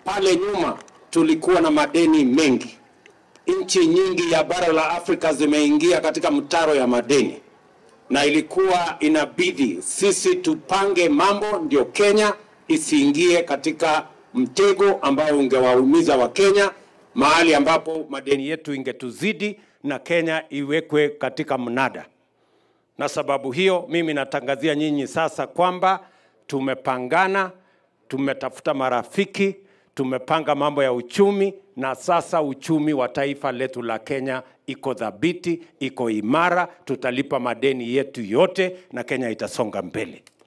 Pale nyuma tulikuwa na madeni mengi. Nchi nyingi ya bara la Afrika zimeingia katika mtaro ya madeni, na ilikuwa inabidi sisi tupange mambo ndio Kenya isiingie katika mtego ambao ungewaumiza Wakenya, mahali ambapo madeni yetu ingetuzidi na Kenya iwekwe katika mnada. Na sababu hiyo mimi natangazia nyinyi sasa kwamba tumepangana, tumetafuta marafiki, tumepanga mambo ya uchumi, na sasa uchumi wa taifa letu la Kenya iko dhabiti, iko imara, tutalipa madeni yetu yote na Kenya itasonga mbele.